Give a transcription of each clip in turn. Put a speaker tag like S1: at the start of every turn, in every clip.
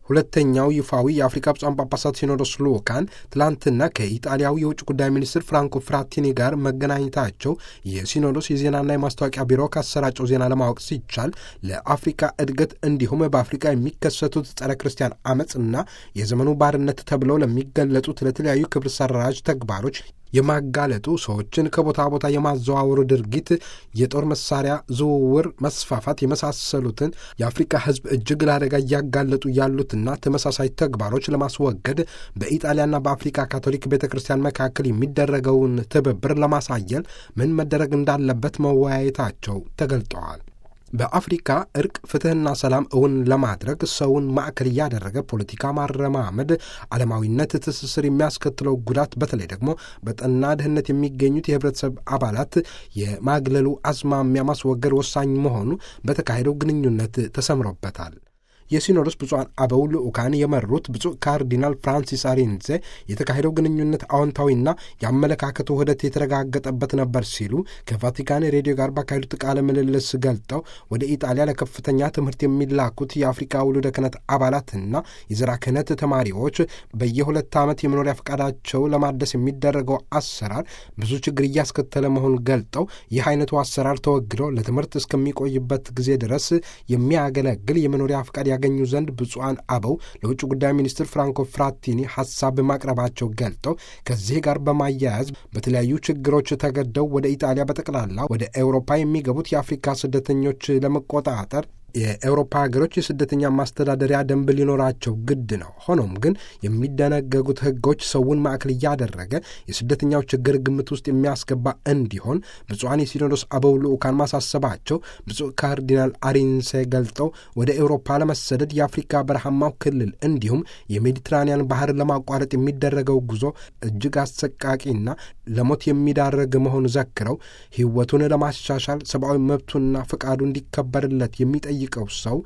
S1: ሁለተኛው ይፋዊ የአፍሪካ ብፁዓን ጳጳሳት ሲኖዶስ ልኡካን ትላንትና ከኢጣሊያው የውጭ ጉዳይ ሚኒስትር ፍራንኮ ፍራቲኒ ጋር መገናኘታቸው የሲኖዶስ የዜናና የማስታወቂያ ቢሮ ካሰራጨው ዜና ለማወቅ ሲቻል ለአፍሪካ እድገት እንዲሁም በአፍሪካ የሚከሰቱት ጸረ ክርስቲያን አመፅና የዘመኑ ባርነት ተብለው ለሚገለጡት ለተለያዩ ክብር ሰራዥ ተግባሮች የማጋለጡ ሰዎችን ከቦታ ቦታ የማዘዋወሩ ድርጊት፣ የጦር መሳሪያ ዝውውር መስፋፋት የመሳሰሉትን የአፍሪካ ሕዝብ እጅግ ለአደጋ እያጋለጡ ያሉትና ተመሳሳይ ተግባሮች ለማስወገድ በኢጣሊያና በአፍሪካ ካቶሊክ ቤተ ክርስቲያን መካከል የሚደረገውን ትብብር ለማሳየል ምን መደረግ እንዳለበት መወያየታቸው ተገልጠዋል። በአፍሪካ እርቅ፣ ፍትሕና ሰላም እውን ለማድረግ ሰውን ማዕከል እያደረገ ፖለቲካ ማረማመድ ዓለማዊነት ትስስር የሚያስከትለው ጉዳት በተለይ ደግሞ በጠና ድህነት የሚገኙት የህብረተሰብ አባላት የማግለሉ አዝማሚያ ማስወገድ ወሳኝ መሆኑ በተካሄደው ግንኙነት ተሰምሮበታል። የሲኖዶስ ብፁዓን አበው ልዑካን የመሩት ብፁዕ ካርዲናል ፍራንሲስ አሪንዜ የተካሄደው ግንኙነት አዎንታዊና የአመለካከቱ ውህደት የተረጋገጠበት ነበር ሲሉ ከቫቲካን ሬዲዮ ጋር ባካሄዱት ቃለ ምልልስ ገልጠው ወደ ኢጣሊያ ለከፍተኛ ትምህርት የሚላኩት የአፍሪካ ውሉደ ክህነት አባላትና የዘራ ክህነት ተማሪዎች በየሁለት ዓመት የመኖሪያ ፈቃዳቸው ለማደስ የሚደረገው አሰራር ብዙ ችግር እያስከተለ መሆኑን ገልጠው ይህ አይነቱ አሰራር ተወግዶ ለትምህርት እስከሚቆይበት ጊዜ ድረስ የሚያገለግል የመኖሪያ ፈቃድ ያገኙ ዘንድ ብፁዓን አበው ለውጭ ጉዳይ ሚኒስትር ፍራንኮ ፍራቲኒ ሀሳብ ማቅረባቸው ገልጠው ከዚህ ጋር በማያያዝ በተለያዩ ችግሮች ተገደው ወደ ኢጣሊያ በጠቅላላ ወደ ኤውሮፓ የሚገቡት የአፍሪካ ስደተኞች ለመቆጣጠር የኤውሮፓ ሀገሮች የስደተኛ ማስተዳደሪያ ደንብ ሊኖራቸው ግድ ነው። ሆኖም ግን የሚደነገጉት ሕጎች ሰውን ማዕከል እያደረገ የስደተኛው ችግር ግምት ውስጥ የሚያስገባ እንዲሆን ብፁዓን የሲኖዶስ አበው ልዑካን ማሳሰባቸው ብፁዕ ካርዲናል አሪንሴ ገልጠው ወደ ኤውሮፓ ለመሰደድ የአፍሪካ በረሃማው ክልል እንዲሁም የሜዲትራኒያን ባህር ለማቋረጥ የሚደረገው ጉዞ እጅግ አሰቃቂና ለሞት የሚዳረግ መሆኑ ዘክረው ሕይወቱን ለማሻሻል ሰብአዊ መብቱና ፈቃዱ እንዲከበርለት የሚጠይቅ ቀው ሰው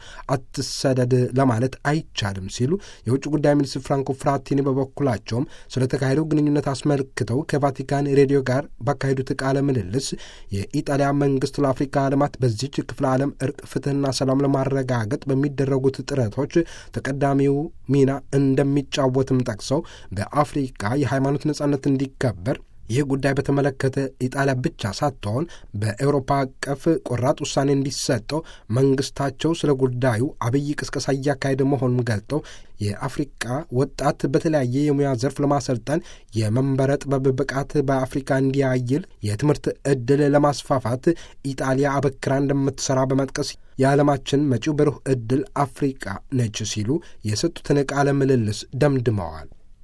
S1: አትሰደድ ለማለት አይቻልም ሲሉ የውጭ ጉዳይ ሚኒስትር ፍራንኮ ፍራቲኒ በበኩላቸውም ስለተካሄደው ግንኙነት አስመልክተው ከቫቲካን ሬዲዮ ጋር ባካሄዱት ቃለ ምልልስ የኢጣሊያ መንግስት ለአፍሪካ ልማት በዚች ክፍለ ዓለም እርቅ፣ ፍትህና ሰላም ለማረጋገጥ በሚደረጉት ጥረቶች ተቀዳሚው ሚና እንደሚጫወትም ጠቅሰው በአፍሪካ የሃይማኖት ነጻነት እንዲከበር ይህ ጉዳይ በተመለከተ ኢጣሊያ ብቻ ሳትሆን በኤውሮፓ አቀፍ ቆራጥ ውሳኔ እንዲሰጠው መንግስታቸው ስለ ጉዳዩ አብይ ቅስቀሳ እያካሄደ መሆኑን ገልጠው የአፍሪቃ ወጣት በተለያየ የሙያ ዘርፍ ለማሰልጠን የመንበረ ጥበብ ብቃት በአፍሪካ እንዲያይል የትምህርት ዕድል ለማስፋፋት ኢጣሊያ አበክራ እንደምትሰራ በመጥቀስ የዓለማችን መጪው ብሩህ ዕድል አፍሪቃ ነች ሲሉ የሰጡትን ቃለ ምልልስ ደምድመዋል።